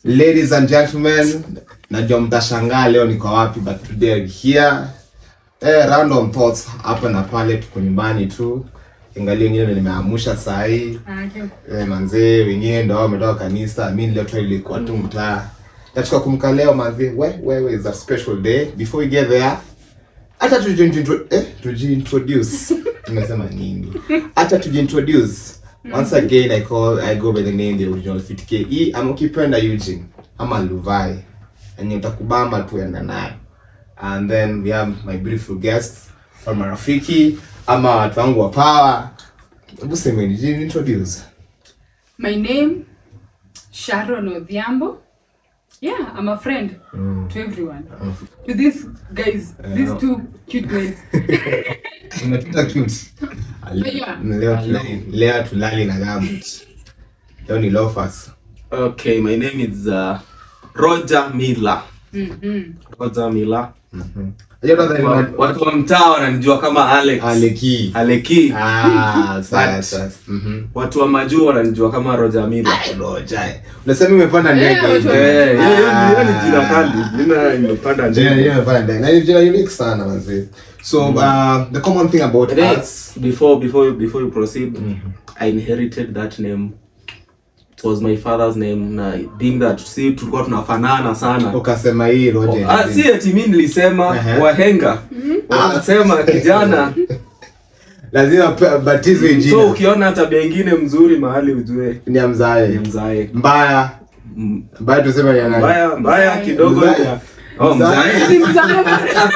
Ladies and gentlemen, najua mtashangaa leo niko wapi but today I'm here. Eh, random thoughts hapa na pale, tuko nyumbani tu. Ingalia wengine ndio nimeamusha saa hii. Eh, manzee wengine ndio wametoka kanisa. Mimi leo tu ilikuwa tu mtaa. Nataka kumka leo manzee. We wewe is a special day. Before we get there, hata tujiintroduce eh, tujiintroduce. Nimesema nini? Hata tujiintroduce. Once again I call I go by the name the original Fit KE. Ama ukipenda Eugene ama Luvai. Enye utakubamba tu enda nayo. And then we have my beautiful guests from marafiki ama watu wangu wa power. Hebu semeni, jiintroduce. My name, Sharon Odhiambo. Yeah, I'm a friend to everyone. To these guys, these no. two cute men. Umepita cute. Yeah. Leo tulali, leo tulali na gambut. Leo ni loafers. Okay, my name is uh, Roger Miller. Mm-hmm. Roger Miller. Unajua kwanza ni Wa- wa- Watu wa mtaa wananijua kama Alex. Aleki. Aleki. Ah, sasa But- sasa. Mhm. Watu wa majuu wananijua kama Roger Miller. Roja. Unasema umepanda ndege. Eh, watu wa- Eh, hiyo- hiyo Ah. hiyo ni jina kali. Jina imepanda Jina ndege. hiyo imepanda ndege. Na ni jina unique sana manzi. So uh, the common thing about Hey, us Before before you- before you proceed, I inherited that name. It was my father's name na being that si tulikuwa tunafanana sana. ukasema hii Roja. Ah, si eti mimi nilisema Ehe. wahenga wanasema kijana lazima pa- batizwe so jina. ukiona tabia ingine mzuri mahali ujue Ni ya ni mzae. mzae Mbaya. M- Mbaya tuseme ni ya nani? mbaya mbaya Mzae. kidogo Mzae. ya- oh, Mzae. mzae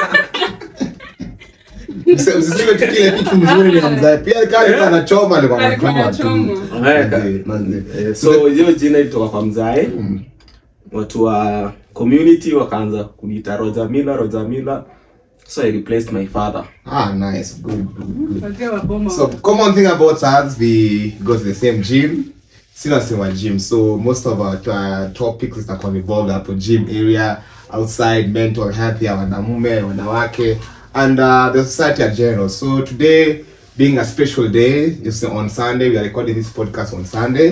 Msi- Msiseme tu kile kitu mzuri ni ya mzae. Pia kama alikuwa anachoma alikuwa Alikuwa anachoma tu. anachoma. Eh, Manzi, manzi. eh, so hiyo jina ilitoka kwa mzae watu wa community wakaanza kuniita Roger Miller Roger Miller so I replaced my father Ah, nice. Good, good, good. Wazee wa boma. So common thing about us, we go to the same gym. Sina sema gym, so most of our uh, topics zitakuwa involved hapo gym area, outside, mental health ya wanamume, wanawake, and uh, the society at general. So today, being a special day, it's on Sunday. We are recording this podcast on Sunday.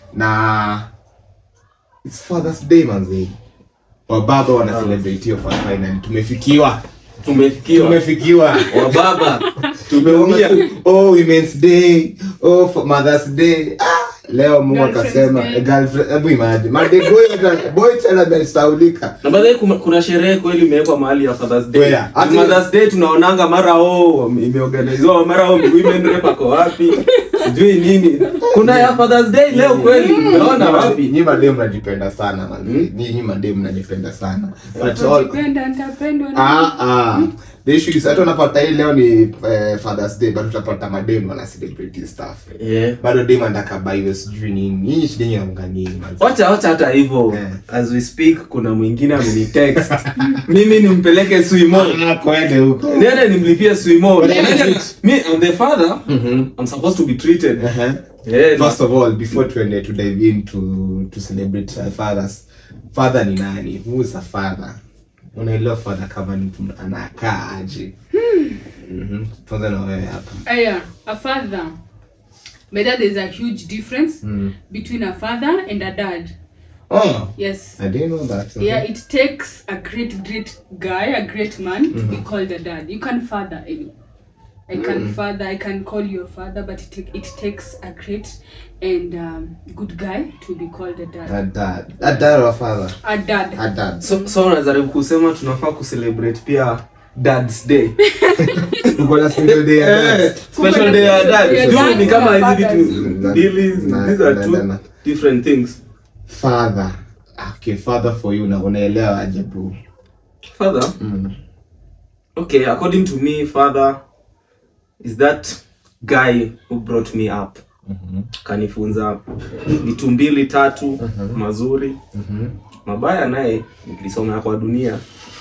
Na it's Father's Day manzi. Wababa wana celebrate hiyo for finally. Tumefikiwa. tumefikiwa Tumefikiwa. wa baba tumeumia oh women's day oh for mother's day ah, leo mungu Girlfriend's akasema day. eh, girlfriend hebu imagine madeboy boy tena amesaulika na baadaye kuna, kuna sherehe kweli imewekwa mahali ya Father's Day. Where? Ati- Mother's Day tunaonanga mara oh imeorganiziwa mara oh women rep ako wapi sijui nini. Kuna ya Father's Day leo kweli unaona wapi? nyi madem mnajipenda sana man nyi nyi madem mnajipenda sana but all Ukipenda, nitapendwa na- ah ah the issue is hata unapata hii leo ni eh, father's day but utapata madem wana celebrate his stuff Yeah. bado dem anataka buy sijui nini nyinyi shida yenu inakuanga nini man Wacha wacha hata hivyo. Yeah. As we speak kuna mwingine amenitext. Mimi nimpeleke Swimo. ah kwende huko Nene nimlipie Swimo. But Nene- treat. Me I'm the father. I'm supposed to be treated. uh-huh. Yeah. First of all, before tuende to dive into to celebrate uh, fathers, father ni nani? Who is a father? Unaelewa father kama ni mtu anakaa aje? Mhm. Tuanze na wewe hapa. Aya, a father. But that there's a huge difference Mm. between a father and a dad. Oh, Yes. I didn't know that. Yeah, it takes a great, great guy, a great man to be called a dad. You can father any. I can father, I can call you a father, but it, take, it takes a great and um, good guy to be called a dad. A dad. A dad or a father? A dad. A dad. So so unajaribu kusema tunafaa kucelebrate pia Dad's Day. Uko na single day ya dad. Special day ya dad. Yeah, Juu dads ni kama na hizi fathers. vitu Mm, mbili na- these are na- two na- na. different things. Father. Okay, father for you na unaelewa aje bro? Father, Mm. okay, according to me, father is that guy who brought me up. Kanifunza vitu mbili tatu mazuri. Mabaya naye nilisoma kwa dunia.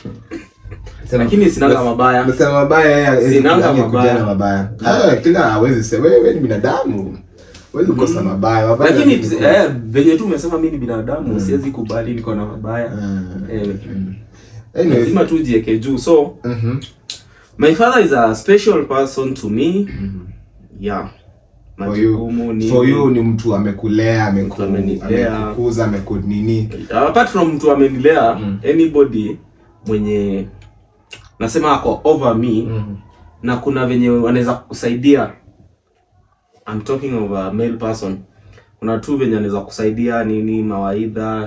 Sema- Lakini sinanga mabaya. Umesema mabaya yeye hawezi Sinanga kuja- mabaya. kujana mabaya. Ah, kila hawezi sema wewe wewe ni binadamu. Huwezi kukosa mabaya. Mabaya Lakini ni- eh, venye tu umesema mimi ni binadamu, siwezi kubali niko na mabaya. Mm. Eh, Anyways, lazima tu jieke juu. So, mhm. my father is a special person to me. Yeah. for you, majukumu nini. for you ni mtu amekulea ameku- Mtu amenilea. amekukuza amekunini apart from mtu amenilea anybody mwenye nasema ako over me na kuna venye wanaweza kusaidia I'm talking of a male person kuna tu venye anaweza kusaidia nini mawaidha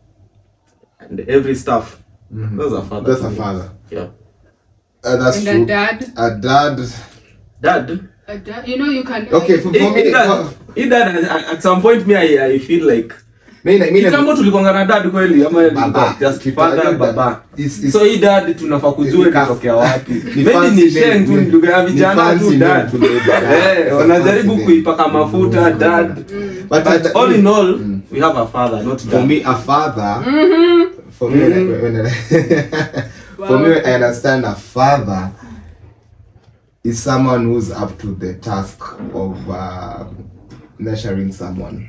and every stuff that's a father That's to a me. father. yeah Uh, that's And true. a dad. A dad. dad A dad. You know, you can. Okay, for, for Eh, me, eh, dad, for- eh, dad at- at some point me I, I feel like mi na- mi na- kitambo tulikwanga na dad kweli ama Baba. just Kitu- father dad. baba Is- is- so hii dad tunafaa kujua Ni ka- inatokea wapi ni maybe fancy ni sheng tu name, ni lugha ya ni vijana fancy tu name dad to label, yeah. It's eh a wanajaribu fancy name. kuipaka mafuta dad But but I- all in all we have a father not for dad me a father for me when, when, for me I understand a father is someone who's up to the task of uh, nurturing someone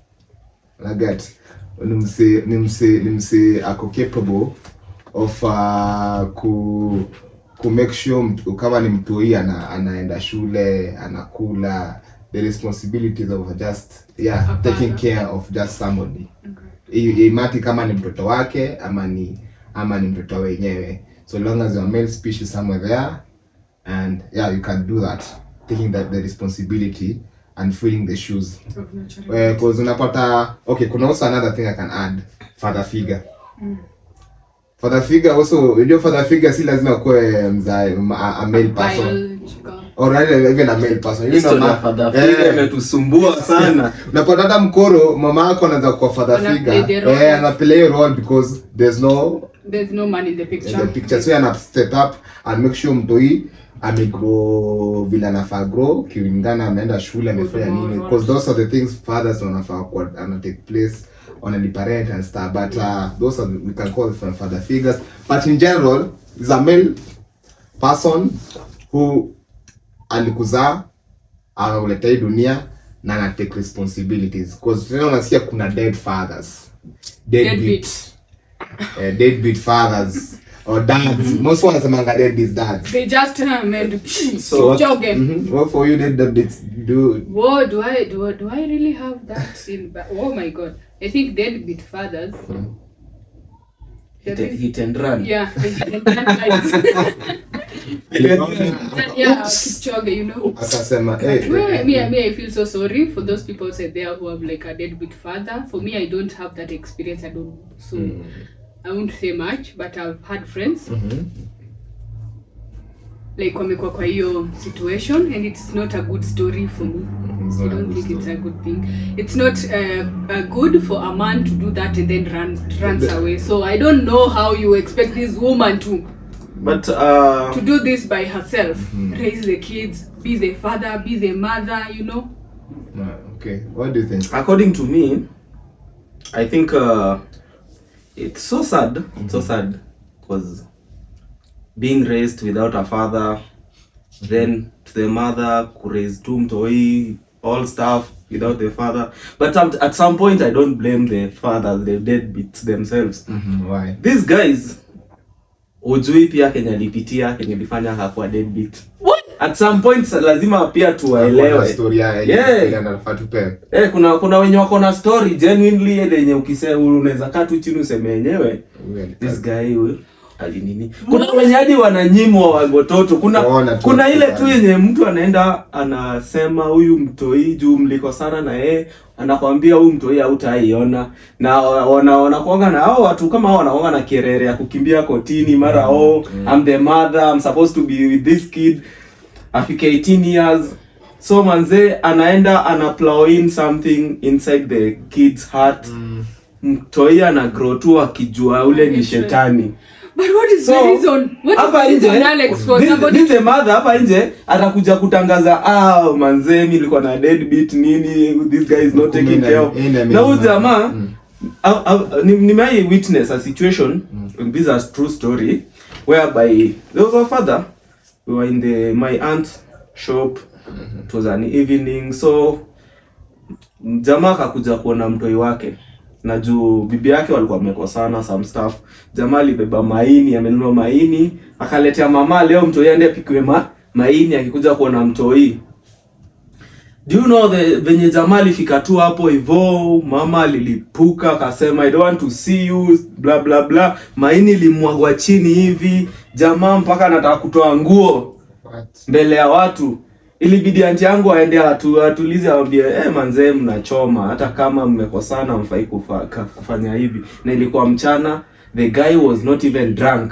I get ni mse ni mse ni mse ako capable of uh, ku ku make sure mtu, kama ni mtoi ana, anaenda shule anakula the responsibilities of just yeah A taking father. care of just somebody I- imati kama ni mtoto wake ama ni ama ni mtoto wenyewe so long as you're a male species somewhere there and yeah you can do that taking that the responsibility and filling the shoes Of nurturing. because unapata okay kuna also another thing i can add father figure father figure also unajua father figure si lazima kuwe mzae a, a male person Biological. or rather even a male person You know, History ya ma- father eh, figure imetusumbua sana unapata hata mkoro mama yako anaweza kuwa father Ana figure play the role. eh anaplay a role because there's no There's no man in the in picture. the picture so ana step up and make sure mtoi amegrow vile anafaa grow kilingana ameenda shule amefanya Good nini moral. because those are the things fathers wanafaa kuwa ana take place on the parent and stuff but uh, those are the, we can call them father figures but in general is a male person who alikuzaa akakuleta hii dunia na ana take responsibilities because tena unasikia kuna dead fathers deadbeat Deadbeat. uh, deadbeat fathers or dads most wanasemanga deadbeat dads They just uh, made So what- joke. mm-hmm. what for you deadbeats do Whoa, do I do, do I really have that in? Ba- oh my god! I think deadbeat fathers. hit, hit and run Yeah, yeah, Kipchoge, you know. akasema eh, Well, eh, me, me, I feel so sorry for those people out there who have like a deadbeat father. For me, I don't have that experience. I don't, so I won't say much. But I've had friends like wamekuwa kwa hiyo situation, and it's not a good story for me. It's I not a don't good think it's story. a good thing. It's not uh, uh, good for a man to do that and then run runs The- away. So I don't know how you expect this woman to but uh, to do this by herself, raise the kids, be the father, be the mother. You know. uh, okay what do you think according to me i think uh, it's so sad it's so sad because being raised without a father then to the mother raise two mtoi all stuff without the father but at, at some point i don't blame the fathers the deadbeats themselves mm-hmm. why these guys ujui pia kenye alipitia kenye lifanya hakuwa deadbeat What? at some point lazima pia Kuna tuwaelewe story ya Yeah. ya anafaa tupe Eh, kuna kuna wenye wako na story genuinely ile yenye ukisema unaweza kaa tu chini useme yenyewe this guy huyu alinini. Kuna wenye hadi wananyimwa wa- watoto. Kuna Waona tu kuna ile tu watu yenye mtu anaenda anasema huyu mtoi juu mliko sana na yeye anakwambia huyu mtoi hautaiona na wana wanakuanga na hao watu kama hao wanakuanga na kerere ya kukimbia kotini mara oh I'm the mother I'm supposed to be with this kid afike 18 years so manze anaenda ana plow in something inside the kid's heart mtoi ana grow tu akijua ule ni shetani But what is the So, reason? What is hapa the reason, nje Alex, for this- somebody this the mother hapa nje atakuja kutangaza ah manze mi nilikuwa na deadbeat nini this guy is not taking Kumbe care of ina- ina- na huyu ina- jamaa Mm. au- au- ni- nimai witness a situation this is a true story whereby there was a father we were in the my aunt shop it was an evening so jamaa akakuja kuona mtoi wake na juu bibi yake walikuwa wamekosana some stuff jamaa alibeba maini amenunua maini akaletea mama leo mtoi aende apikiwe ma, maini akikuja kuona mtoi do you know the venye jamaa alifika tu hapo hivo mama alilipuka akasema i don't want to see you bla bla bla maini limwagwa chini hivi jamaa mpaka anataka kutoa nguo mbele ya watu ilibidi anti yangu aende atu, atulize awambie eh manzee mnachoma hata kama mmekosana mfai kufa, ka- kufanya hivi na ilikuwa mchana the guy was not even drunk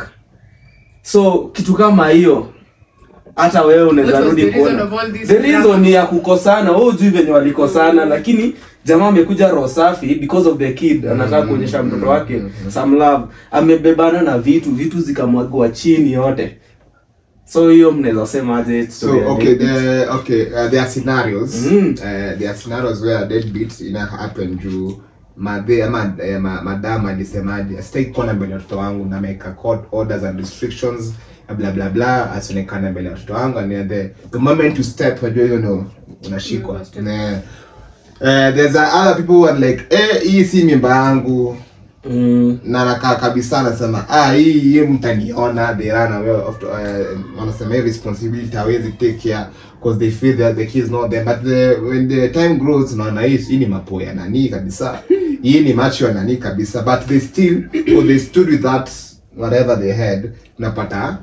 so kitu kama hiyo hata wewe unaweza What was rudi the reason kuona of all this the reason ni ya kukosana wewe hujui venye walikosana lakini jamaa amekuja roho safi because of the kid anataka kuonyesha mtoto wake some love amebebana na vitu vitu zikamwagwa chini yote so hiyo mnaweza sema aje story ya So okay, David? the okay, uh, there are scenarios. Mm. Uh, there are scenarios where deadbeat ina happen juu madhe ama eh, ma, madam alisemaje sitaki kuona mbele ya watoto wangu na make court orders and restrictions bla bla bla asionekane mbele ya watoto wangu and the the moment you step unajua hiyo no unashikwa Unastep. Ne. Uh, there's uh, other people who are like eh hii si mimba yangu mm. na nakaa kabisa anasema ah hii hii mtaniona they run away of uh, wanasema hii responsibility hawezi take care because they feel that the kids not there but the, when the time grows unaona hii hii ni mapo ya nani kabisa hii ni macho ya nani kabisa but they still or they stood with that whatever they had unapata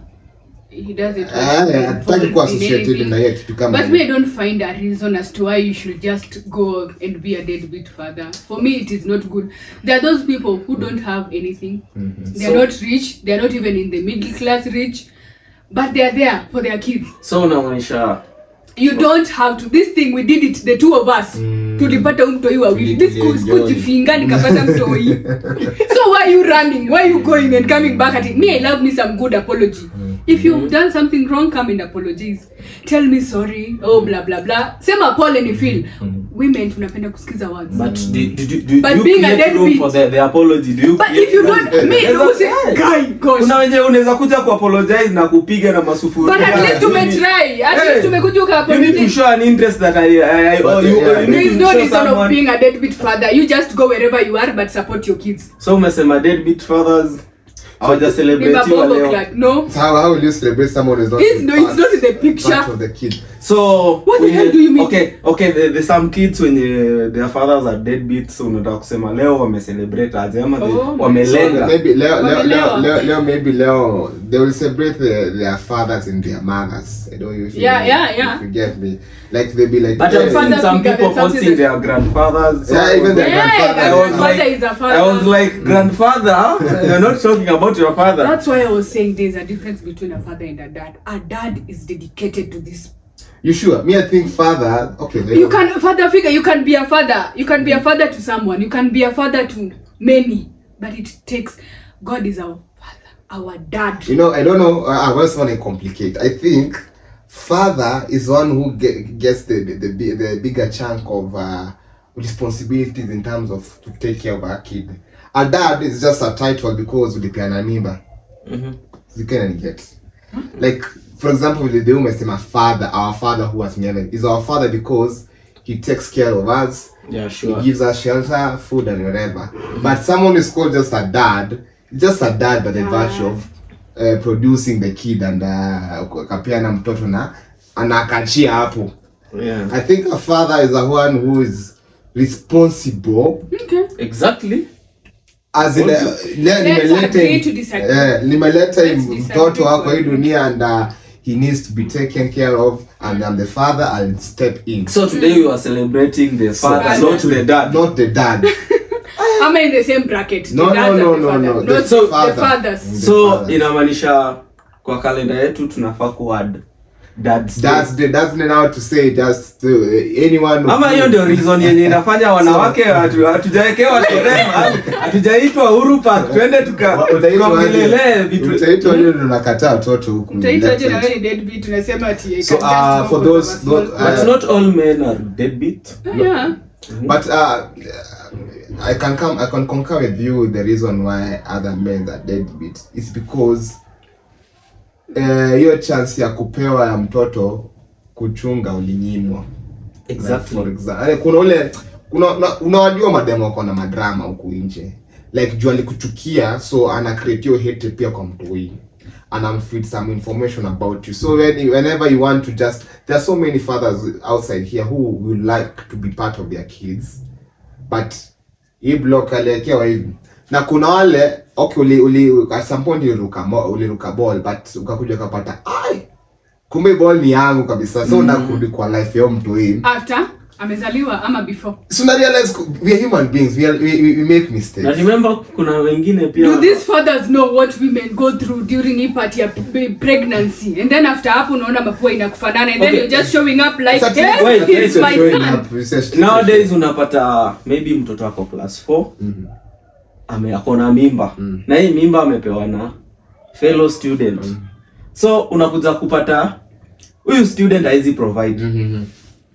he does it eh hataki kuwa in associated anything. na hiyo kitu kama But hiyo. me, I don't find a reason as to why you should just go and be a deadbeat father. For me, it is not good. There are those people who don't have anything. They are So- not rich. They are not even in the middle class rich. But they are there for their kids. so unamaanisha You don't have to. This thing we did it, the two of us. tulipata huyu mtoi wawili This Tulienjoy. siku- sikujifinga nikapata mtoi so why are you running why are you going and coming back at it me i love me some good apology if you've done something wrong come and apologize tell me sorry oh blah blah blah sema pole ni feel women tunapenda kusikiza words but do, do, do, do, But you being a create room deadbeat- for the, the apology do you but create if you room? don't me Unaweza- no, say, guy gosh kuna wenye unaweza kuja kuapologize na kupiga na masufuria but at least tumetry at least tumekuja you need to ukaapologize show an interest that I, I, I But, oh, you, yeah, you there need is to no show reason of someone being a deadbeat father you just go wherever you are but support your kids so umesema deadbeat fathers hawaja ni celebratiwa mabongo leo clad no So how, how will you celebrate someone who is not It's in no- it's part- not in the picture. part of the kid so What the wenye- hell do you mean? okay okay the, the some kids wenye their fathers are deadbeats so unataka kusema leo wamecelebrate aje ama they- Oh, wamelenga maybe leo leo leo Wamelewa. leo leo maybe leo they will celebrate their, their fathers and their mothers I don't know if you, Yeah, yeah, yeah. if you get me like they'll be like but hey, I've seen Father some figure people and something posting that- their grandfathers so Yeah, I was even their like- grandfather. Yeah, I was grandfather like, is a father. I was like, grandfather, you're not talking about your father. That's why I was saying there's a difference between a father and a dad. A dad is dedicated to this. you sure me I think father okay they You can father figure. You can be a father. You can be a father to someone. You can be a father to many. But it takes. God is our father, our dad. you know I don't know uh, I just want to complicate I think father is one who get, gets the the, the bi- the bigger chunk of uh, responsibilities in terms of to take care of our kid a dad is just a title because ulipeana mimba you can get like for example the the umesema father our father who was never is our father because he takes care of us Yeah, he gives us shelter food and whatever but someone is called just a dad just a dad by the virtue of uh, producing the kid and uh, kapeana mtoto na anakachia hapo Yeah. i think a father is a one who is responsible Okay. Exactly. as in, uh, le- nimeleta agree him- to disagree. eh, nimeleta Let's him disagree mtoto wako for hii a dunia and uh, he needs to be taken care of and I'm the father I'll step in So today we are celebrating the father, So- not the dad. not the dad Am I in the same bracket? No, The dads no, and no, the no, father. no. Not The the father. fathers. The So father. inamaanisha kwa kalenda yetu tunafaa kuadd dad's day. that's the that's the now to say just to uh, anyone who- ama hiyo ndio reason yenye inafanya wanawake hatu- hatujawekewa torema hatujaitwa Uhuru Park twende tuka- Wa- utaitwa aje? tukaongelele vitu utaitwa nini ndo nakataa watoto huku Utaitwa aje na left wewe ni deadbeat unasema ati I So, can uh, just for go those- a small those- but not all men are deadbeat yeah. But uh, I can come. I can concur with you. The reason why other men are deadbeat is because eh, hiyo chance ya kupewa ya mtoto kuchunga ulinyimwa. Like for exactly example, kuna ule kuna una- unawajua mademo wako na madrama huku nje like juu alikuchukia so ana create hiyo hate pia kwa mtoi anamfeed some information about you so when, whenever you want to just there are so many fathers outside here who will like to be part of their kids but hii block aliwekewa hivi na kuna wale okay uli, uli at some point uliruka mo- uliruka ball but ukakuja ukapata ai kumbe ball ni yangu kabisa so unakurudi kwa life ya huyo mtu hii after amezaliwa ama before so na realize we are human beings we, are, we, we, we make mistakes na remember kuna wengine pia do these fathers know what women go through during hii part ya p- pregnancy and then after hapo unaona mapua inakufanana and then Okay. you're just showing up like Such- hey, wait, he's wait, my showing son up, research- nowadays unapata maybe mtoto wako class 4 ame ako na mimba na hii mimba amepewa na fellow student so unakuja kupata huyu student haizi provide Mhm.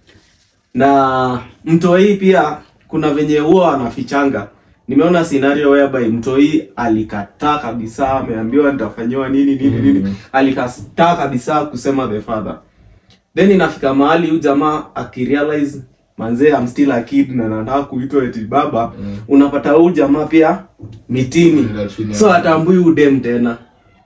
na mtoi pia kuna venye huwa anafichanga nimeona scenario whereby mtoi alikataa kabisa ameambiwa nitafanyiwa nini nini nini alikataa kabisa kusema the father then inafika mahali huyu jamaa akirealize manzee I'm still a kid na nataka kuitwa eti baba unapata huyu jamaa pia mitini Ndio chini ya- so atambui udem tena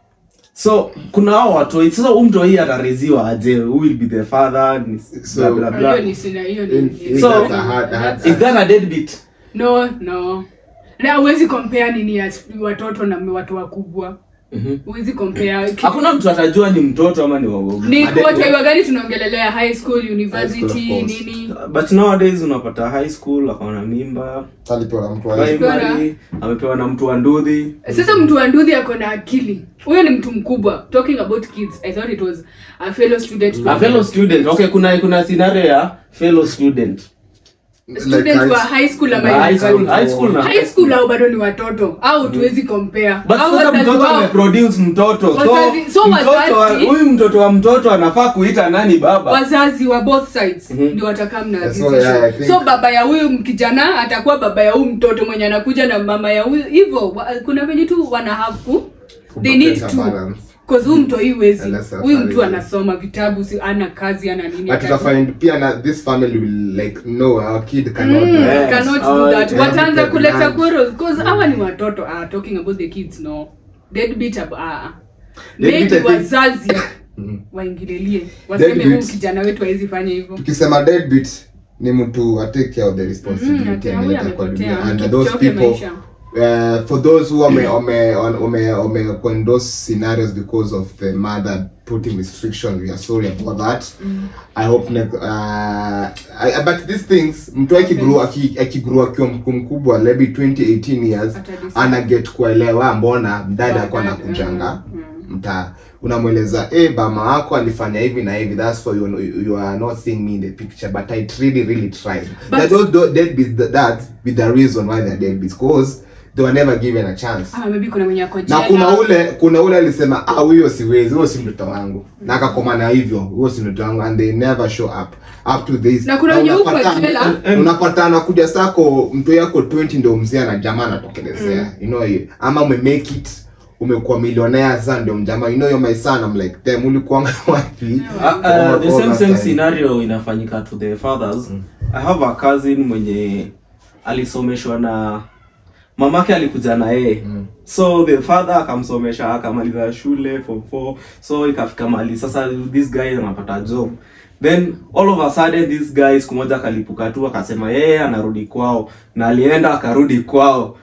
so kuna hao watoi sasa huyu mtoi atareziwa aje who will be the father ni So- blah, blah, blah. hiyo ni sina hiyo In- ni in So- that's a hard- a hard- is that a deadbeat no no na huwezi compare nini ya watoto na watu wakubwa Mhm. huwezi compare hakuna mtu atajua ni mtoto ama ni wagogo ni Ade- wataiwa gani tunaongelelea high school university High school, of course. nini but nowadays unapata high school akaona mimba alipewa na mtu wa- primary amepewa na mtu wa ndudhi sasa mtu wa ndudhi ako na akili huyo ni mtu mkubwa talking about kids i thought it was a fellow student a fellow student okay kuna kuna scenario ya fellow student student Like wa high- high school ama high school university. high school na high school au bado ni watoto au tuwezi compare but au sasa wazazi mtoto wao ameproduce mtoto so Wazazi- so mtoto wa- wazazi- huyu mtoto wa mtoto anafaa kuita nani baba wazazi wa both sides Mhm. ndio watakaa mna Yeah, so, decision. yeah, I think- so baba ya huyu kijana atakuwa baba ya huyu mtoto mwenye anakuja na mama ya huyu hivyo wa- kuna venye tu wana have ku they need Kupata to balance. cause huyu mtu haiwezi Unless huyu mtu afadhali. anasoma vitabu si ana kazi ana nini But hata- tutafind pia na this family will like no our kid cannot Mm, do Yes. cannot Oh, do that yeah. wataanza Yeah. kuleta Yeah. quarrels cause hawa ni watoto ah, talking about the kids no deadbeat ab- ah. Deadbeat, I maybe think- wazazi Mhm. waingililie waseme Deadbeat. huyu kijana wetu hawezi fanya hivyo tukisema deadbeat ni mtu atake care of the responsibility Mm, ati ameleta huyu kwa dunia amepotea, and keep those choke people maisha. uh, for those who wame wame wame wame in those scenarios because of the mother putting restrictions we are sorry about that i hope ne, uh, I, but these things mtu akigrow aki- akigrow akiwa mku- mkubwa maybe 20 18 years Atadecide. ana get kuelewa mbona mdada Dada, alikuwa anakujanga mm, mtaa unamweleza eh bama wako alifanya hivi na hivi that's why you, you are not seeing me in the picture but i really really tried But- that those do- deadbeats that, that be the reason why they're deadbeats because they were never given a chance ama maybe kuna mwenye ako na jela. kuna ule kuna ule alisema ah huyo siwezi huyo si mtoto wangu na akakomana hivyo huyo si mtoto wangu and they never show up up to this Na kuna wenye huko unapata- jela. unapata anakuja sako mtu yako 20 ndio mzee na jamaa anatokelezea you know you- ama ume make it umekuwa milionea sasa ndio mjamaa you know you're my son I'm like damn ulikuwa wapi Uh, uh, All- the all same that same time. scenario inafanyika to the fathers i have a cousin mwenye alisomeshwa na mamake alikuja na yeye so the father akamsomesha akamaliza shule form 4 so ikafika mali sasa this guy anapata job then all of a sudden this guy siku moja akalipuka tu akasema yeye anarudi kwao na alienda akarudi kwao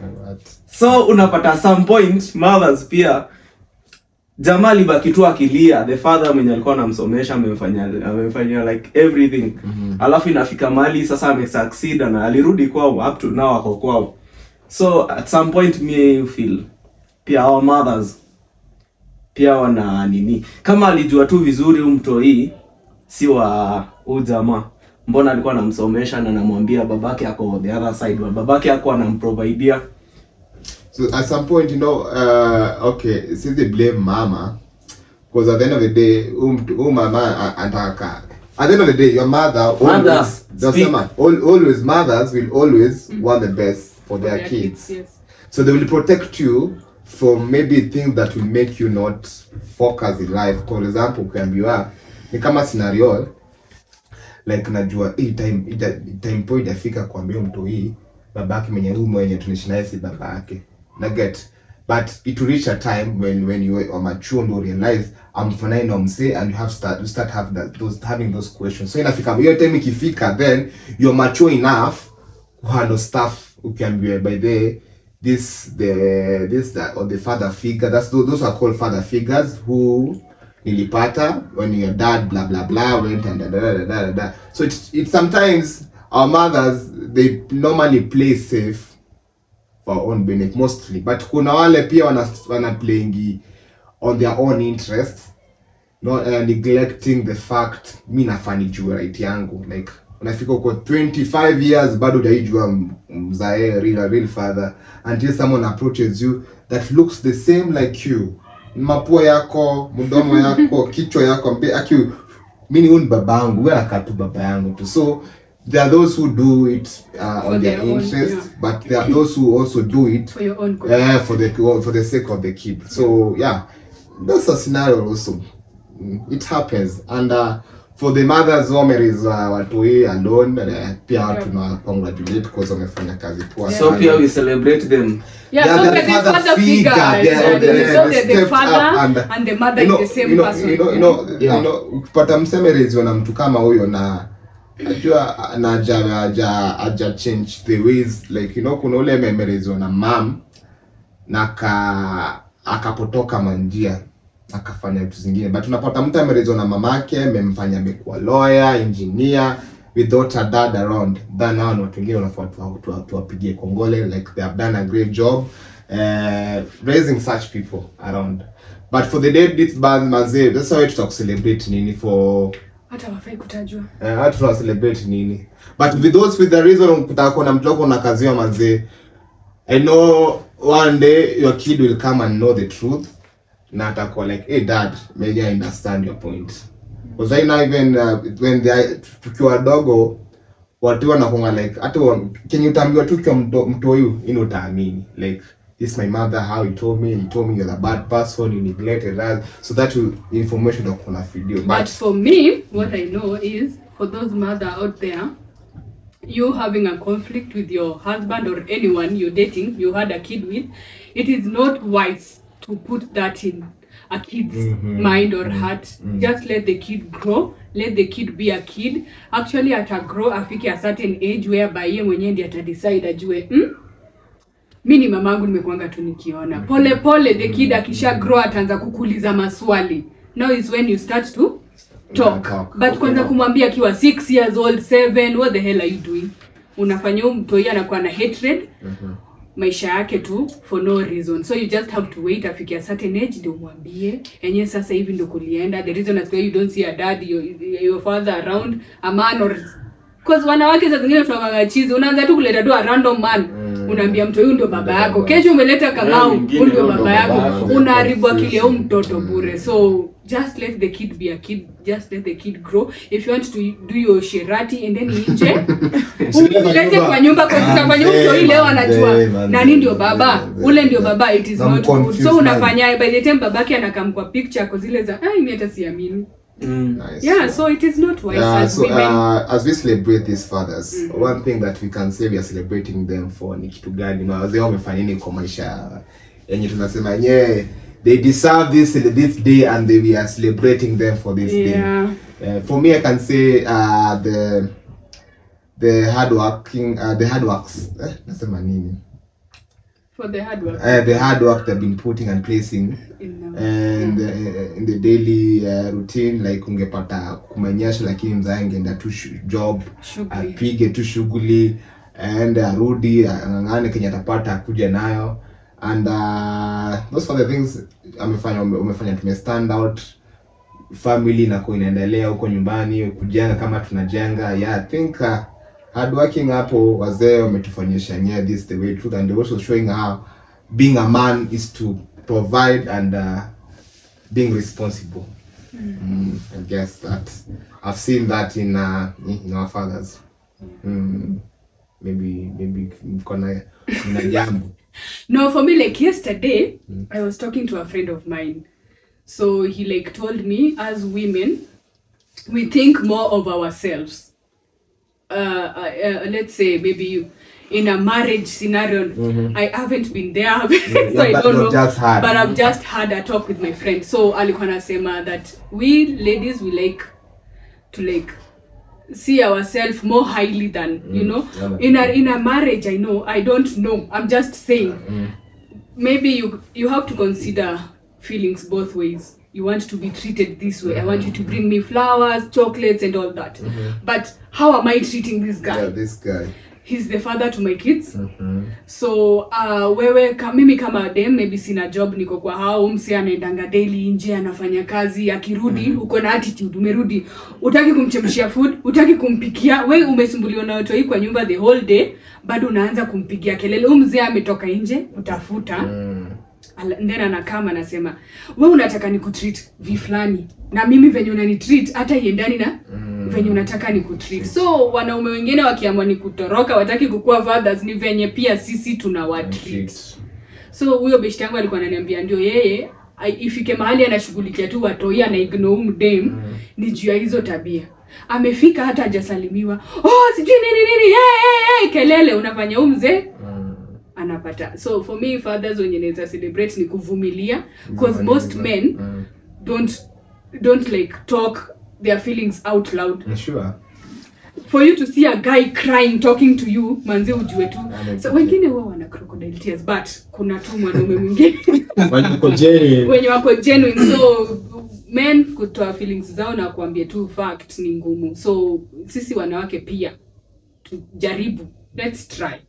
so unapata some point mothers pia jamaa alibaki tu akilia the father mwenye alikuwa anamsomesha amemfanyia amemfanyia like everything alafu inafika mahali sasa amesucceed na alirudi kwao up to now ako kwao so at some point me feel pia our mothers pia wana nini kama alijua tu vizuri huu mtoi si wa huu jamaa mbona alikuwa anamsomesha na anamwambia babake ako the other side babake ako anamprovidea So at some point, you know, uh, okay, since they blame mama, because at the end of the day, um, um mama ataka. At the end of the day, your mother Mother, always, does speak. someone- al- always mothers will always want the best for their, Their kids. yes. So they will protect you from maybe things that will make you not focus in life. For example, ukiambiwa ni kama scenario like najua hii time ita- time point itafika kuambia mtu hii babake mwenye huyu mwenye tunaishi naye si baba yake na get but it will reach a time when when you are mature and you realize I'm fine na msee and you have start you start have that, those having those questions so inafika hiyo time ikifika then you're mature enough kuhandle stuff ukiambiwa by the this the this that or the father figure that's those, those are called father figures who nilipata when your dad blah blah blah went and da da da da da, da. so it's it sometimes our mothers they normally play safe for our own benefit mostly but kuna wale pia wana, wana playing on their own interest not uh, neglecting the fact mi nafaa nijue right yangu like unafika uko 25 years bado hujaijua m- mzae real, real father until someone approaches you that looks the same like you mapua yako mdomo yako kichwa yako mbe aki mini huu ni baba yangu huyu anakaa tu baba yangu tu so there are those who do it uh, For on their, their own, interest yeah. but there are those who also do it for your own good. yeah, for the for the sake of the kid. So yeah, that's a scenario also. Mm, It happens, and uh, for the mothers who is uh, watoi alone, uh, pia Yeah. tuna congratulate because wamefanya kazi poa so sana. pia we celebrate them Yeah, They are so the they're the father father figure, figure. they are yeah, the- they- so they they're the stepped up father and- and the mother You know, is the same you know, person. you know, you know, Yeah. you know, ukipata msemerezi na mtu kama huyo na najua na aja aja aja change the ways like you know kuna ule memerezi na mam na ka akapotoka manjia akafanya vitu zingine but unapata mtu amerezwa na mamake amemfanya amekuwa lawyer engineer without a dad around then hao ni watu wengine unafaa tuwa- tuwa- tuwapigie kongole like they have done a great job uh, raising such people around but for the dead this band mazee that's why tutakucelebrate nini for hata wafai kutajwa Eh, hata tuna celebrate nini but with those with the reason kutaka kuona mtu wako na kazi ya mazee i know one day your kid will come and know the truth na atakuwa like hey dad maybe i understand your point because right now even uh, when they are- tukiwa wadogo watu wanakonga like hata wa- kenye utaambiwa tu kiwa mtoyu ini utaamini like this my mother how he told me he told me you're a bad person you neglected us so that will information utakuwa na video But but for me, what I know is for those mother out there, you having a conflict with your husband or anyone you're dating, you had a kid with, it is not wise to put that in a kid's mind or heart. Just let the kid grow. Let the kid be a kid. Actually, ata grow afike a certain age whereby ye mwenyewe ndiye ata decide ajue hmm? mi ni mamangu nimekuanga tu nikiona pole pole the kid akisha grow ataanza kukuuliza maswali now is when you start to talk Talk. but kwanza kumwambia akiwa 6 years old 7 what the hell are you doing unafanya huyu mtoi anakuwa na hatred maisha yake tu for no reason so you just have to wait afike a certain age ndio umwambie enye sasa hivi ndio kulienda the reason as why you don't see a dad your, your father around a man or cause wanawake saa zingine tunakanga chizi unaanza tu kuleta tu a random man unaambia mtu huyu ndio baba yako kesho umeleta kamau mwingine huyu ndio huyu ndio baba baba yako yako. unaharibu akili ya huyu mtoto bure so just let the kid be a kid just let the kid grow if you want to do your sherati and then nje ulete kwa nyumba kwa utafanya mtu hii leo anajua nani ndio baba ule ndio baba it is Na not good mconfuse so man. unafanya by the time babake anakam kwa picture kwa zile za ai mimi hata siamini mm. Nice. yeah so it is not wise Yeah, as so women uh, as we celebrate these fathers one thing that we can say we are celebrating them for ni kitu gani na wazee wamefanya nini kwa maisha yenye tunasema yenyewe they deserve this this day and they, we are celebrating them for this Yeah. day uh, for me i can say uh, the the hard working uh, the hard works eh, nasema nini for the hard work uh, the hard work they've been putting and placing in um, and uh, in the daily uh, routine like ungepata kumenyesha lakini mzae angeenda tu shu- job Shughuli. apige tu shughuli aende arudi ang'ang'ane kenye atapata akuja nayo and uh, those are the things amefanya ume- umefanya tume stand out family nako inaendelea huko nyumbani kujenga kama tunajenga yeah i think uh, hard working hapo wazee wametufanyisha yeah this is the way truth and they're also showing how being a man is to provide and uh, being responsible mm, i guess that i've seen that in uh, in our fathers mm, maybe maybe mkona na jambo No, for me, like yesterday, I was talking to a friend of mine. So he like told me, as women, we think more of ourselves. Uh, uh, uh, let's say maybe in a marriage scenario i haven't been there so Yeah, i but don't you've know just heard. but i've just had a talk with my friend so alikuwa nasema that we ladies we like to like see ourselves more highly than you know Yeah. in a in a marriage i know i don't know i'm just saying maybe you you have to consider feelings both ways you want to be treated this way i want you to bring me flowers chocolates and all that but how am i treating this guy Yeah, this guy. he's the father to my kids so uh, wewe ka, mimi kama dem maybe sina job niko kwa hao msi anaendanga daily nje anafanya kazi akirudi uko na attitude umerudi utaki kumchemshia food utaki kumpikia we umesumbuliwa na watoi kwa nyumba the whole day bado unaanza kumpigia kelele huu mzee ametoka nje utafuta Ala- then anakama anasema we unataka ni kutreat vi fulani na mimi venye unani treat hata iendani na venye unataka ni kutreat so wanaume wengine wakiamua ni kutoroka wataki kukuwa fathers ni venye pia sisi tunawatreat so huyo beshti yangu alikuwa ananiambia ndio yeye ai- ifike mahali anashughulikia tu watoi ana ignore mdem ni juu ya hizo tabia amefika hata hajasalimiwa oh sijui nini nini hey, hey, hey, kelele unafanya huu mzee anapata so for me fathers wenye naweza celebrate ni kuvumilia because most men don't don't like talk their feelings out loud I'm sure. for you to see a guy crying talking to you manzi ujue tu so wengine huwa wana crocodile tears but kuna tu mwanaume mwingine Wako genuine. wenye wako genuine so men kutoa feelings zao na kuambia tu fact ni ngumu so sisi wanawake pia tujaribu let's try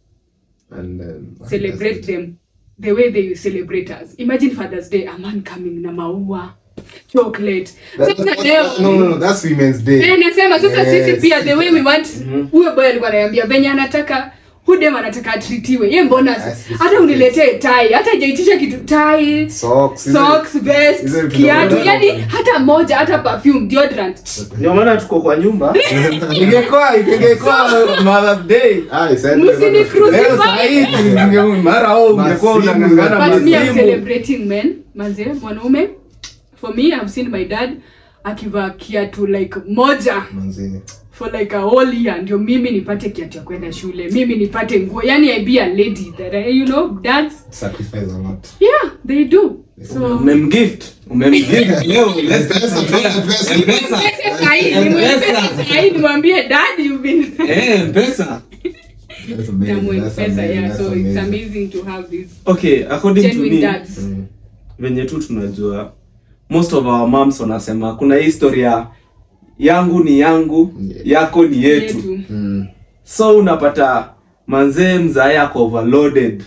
And um, celebrate them the way they celebrate us imagine fathers day a man coming na maua chocolate That- sasa that's- leo no, no, no, that's Women's Day. Eh, nasema sasa Yes. sisi pia the way we want huyo boy alikuwa ananiambia venye anataka hudem anataka atritiwe ye mbona Yes, yes, hata yes. uniletee tai hata jaitisha kitu tai Socks, is socks it- vest is it- kiatu yani hata moja hata perfume deodorant ndio maana tuko kwa nyumba ingekuwa ingekuwa mother's day Ah, it's Msini ended. crucify. leo sahii tunge- mara au ungekuwa Masimu. unangangana but me I'm masimu celebrating men manze mwanaume for me I've seen my dad akivaa kiatu like moja Manzi. for like a whole year ndio mimi nipate kiatu ya kwenda shule mimi nipate nguo yani I be a lady that I, you know dads Sacrifice a lot. yeah they do so umemgift umemgift leo let's Pesa, pesa, pesa. Nimweleze sahi, nimweleze sahi, nimwambie dad you've been eh mpesa That's amazing. Tamwe That's pesa amazing. yeah That's so it's amazing. amazing to have this okay according to genuine me dads venye tu tunajua most of our moms wanasema kuna hii historia yangu ni yangu Yeah. yako ni yetu yetu Mm. so unapata manzee mzae ako overloaded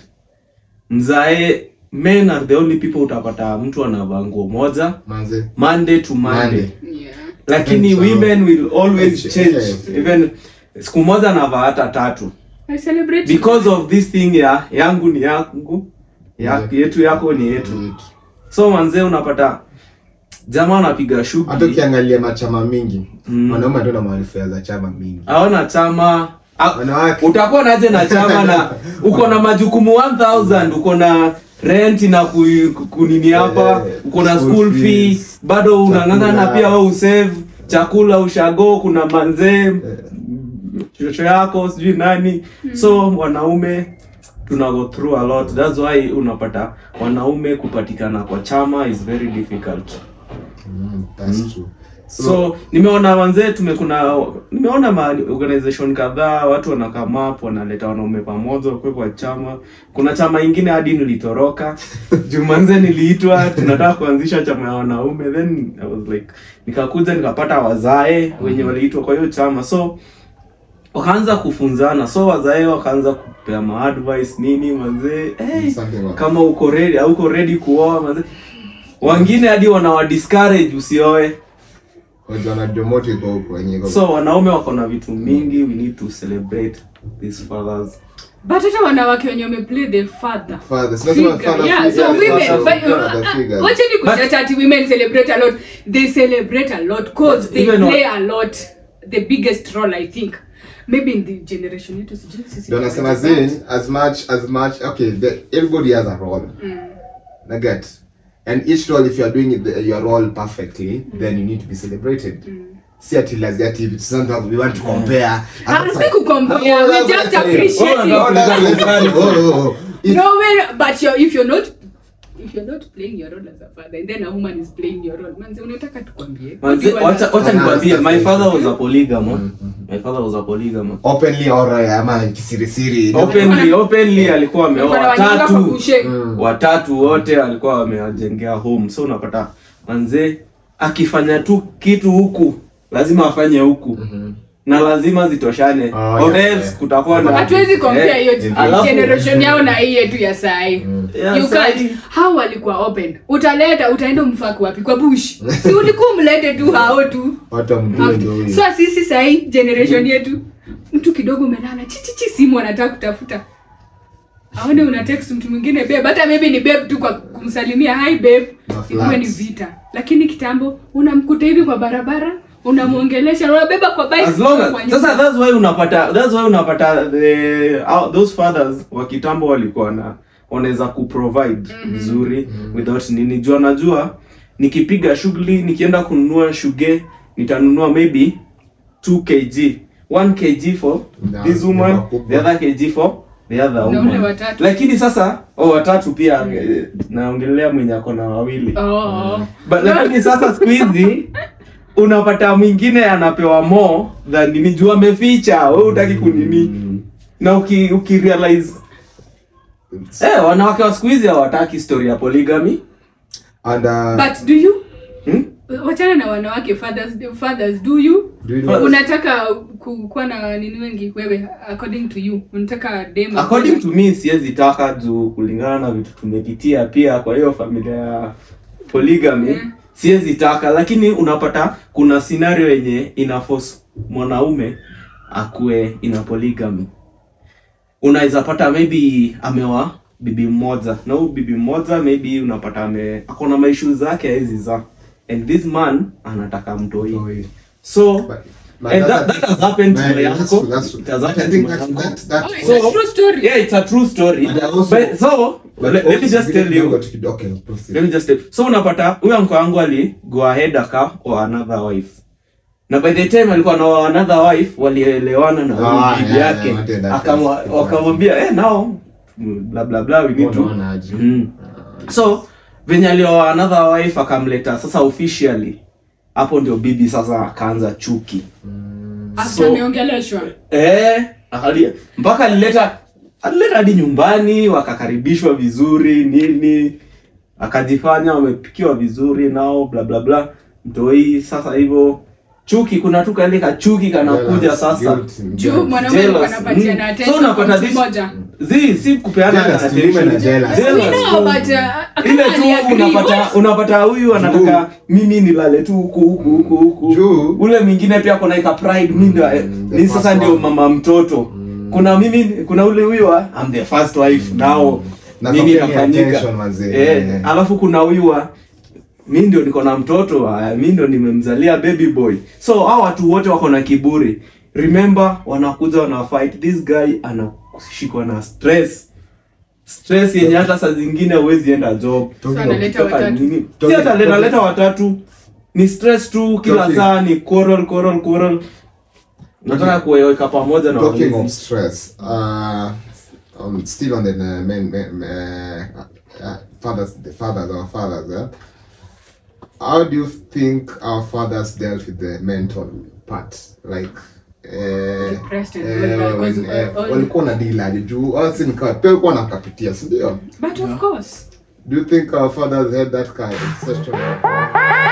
mzae men are the only people utapata mtu anavaa nguo moja Manzi. monday to monday, Monday. yeah lakini So- women will always Yeah. change even siku moja anavaa hata tatu I celebrate because of this thing ya yangu ni yangu ya, Yeah. yetu yako ni yetu so manzee unapata jamaa anapiga hata shughuli ukiangalia machama mingi Mm. wanaume ndio na manufaa za chama mingi aona chama a- Wanawake. utakuwa naje na chama na uko na majukumu 1000 uko na rent na ku, ku- kunini hapa Eh, uko na school school fee fees, bado unang'ang'ana chakula. pia we usave chakula ushago kuna manzee shosho yako sijui nani so wanaume tuna go through a lot that's why unapata wanaume kupatikana kwa chama is very difficult Mm, that's true. so, nimeona wanzee tumekuna nimeona ma organization kadhaa watu wanakama up wanaleta wanaume pamoja wakwe kwa chama kuna chama ingine hadi nilitoroka juu manze niliitwa tunataka kuanzisha chama ya wanaume then I was like nikakuja nikapata wazae wenye waliitwa kwa hiyo chama so wakaanza kufunzana so wazae wakaanza kupea maadvice nini manzee hey, Something like- kama uko ready au uko ready kuoa manzee wengine hadi wanawa discourage usioe Wajua wanajua moto iko huko wenye iko- so wanaume wako na vitu mingi we need to celebrate these fathers but hata wanawake wenye wameplay the father Father. So nasema figure. father Yeah, figure, so the women, father but, figure, uh, the figure. wacheni kujata ati women celebrate a lot they celebrate a lot cause But they even play a lot the biggest role i think maybe in the generation yetu sijui sisi Ndio nasema tunapata zin as much as much okay the, everybody has a role na get and each role if you are doing it, the, your role perfectly then you need to be celebrated si ati lazima ati vitu sana we want to compare Hatuwezi kucompare, we just appreciate it. Oh, oh, oh. If- No way, but you're, if you're not if you're not playing your role as a father and then a woman is playing your role manze unataka tukwambie Manze, You wacha understand? wacha nikwambie my father was a polygamo my father was a polygamo openly or uh, ama kisirisiri openly openly alikuwa ameoa Kuna wanyonga kwa watatu kushe. watatu wote alikuwa amewajengea home so unapata manze akifanya tu kitu huku lazima afanye huku na lazima zitoshane Oh, or yeah, else yeah. kutakuwa na hatuwezi compare Eh, hiyo alafu- generation yao na hii yetu ya sahi Yeah, you sahi. can't hao walikuwa open utaleta utaenda umfaki wapi kwa bush si ulikuwa umlete tu hao tu watu wamjue ndio huyo so sisi sahi generation yetu mtu kidogo umelala chichichi simu anataka kutafuta aone una text mtu mwingine babe hata maybe ni babe tu kwa kumsalimia hi babe Na ikuwe ni flats. vita lakini kitambo unamkuta hivi kwa barabara unamwongelesha unabeba kwa bike as long kwa as nyumba. sasa that's why unapata that's why unapata the uh, those fathers wa kitambo walikuwa na wanaweza kuprovide vizuri without nini jua najua nikipiga shughuli nikienda kununua shuge nitanunua maybe 2 kg 1 kg for Na- this woman nyumba kubwa. the other kg for the other Na ule woman watatu. lakini sasa oh, watatu pia eh, naongelea mwenye ako na wawili Oh, oh. But lakini sasa siku hizi unapata mwingine anapewa more than nini juu ameficha wewe utaki kunini na uki, uki realize eh wanawake wa siku hizi hawataki story ya polygamy and uh, but do you hmm? wachana na wanawake fathers, fathers do you do you know unataka ku- kuwa na nini wengi wewe according to you unataka dem according to me siwezi taka juu kulingana na vitu tumepitia pia kwa hiyo familia ya polygamy Mm. siwezi taka lakini unapata kuna scenario yenye ina force mwanaume akuwe ina polygamy unaweza pata maybe amewa bibi mmoja na huyu bibi mmoja maybe unapata ame akona maishu zake hawezi za and this man anataka mtoi Mtoi. so But- but and that's that, a- that has happened to Man, my that's- uncle that's- it has I happened think to my that- uncle that- that- Oh, it's So- a true story yeah it's a true story But also- but so but let, let me also just tell kidogo you tu kidogo, okay, proceed. let me just tell so unapata huyo anko wangu ali go ahead aka or another wife na by the time alikuwa na another wife walielewana na huyu Ah, bibi yeah, yake yeah, what did that Akamwa- first- wakamwambia eh now bla bla bla we need to Unaona aje? mm. so venye alioa another wife akamleta sasa officially hapo ndio bibi sasa akaanza chuki after So- ameongeleshwa Eh, akali- mpaka alileta alileta hadi nyumbani wakakaribishwa vizuri nini akajifanya wamepikiwa vizuri nao bla bla bla mtoi sasa hivyo chuki kuna tu kale kachuki kanakuja Jealous, sasa guilt, juu guilt. mwanaume Jealous. anapatia na Mm. attention So unapata kwa mtu this- mmoja zi si kupeana Jealous, attention. tume na jealous. Jealous. We know, but, uh, ile kama tu aliagree, unapata what? unapata huyu anataka mimi nilale tu huku huku huku huku Juu. ule mwingine pia kuna ika pride mimi ndio Mm, the ni first sasa ndio one. mama mtoto kuna mimi kuna ule huyu wa I'm the first wife now Na nini familia inafanyika attention, manze. eh Eh. alafu kuna huyu wa mi ndio niko na mtoto ah, mi ndio nimemzalia baby boy so hao watu wote wako na kiburi remember wanakuja wana fight this guy anashikwa na stress stress yenye hata saa zingine huwezi enda job Talking of- analeta Kutoka watatu. nini? si Talking- hata leta leta watatu ni stress tu kila Talking- saa ni quarrel quarrel quarrel nataka kuweka pamoja na Talking of walezi. stress, uh, um, still on the uh, men, men, uh, uh, fathers, the fathers, our fathers. Uh, how do you think our fathers dealt with the mental part? Like, uh, Depressed and eh, all that, 'cause, when, eh, uh, all- walikuwa na deal aje juu au si nika- pia walikuwa nakapitia si ndio but of course do you think our fathers had that kind of such a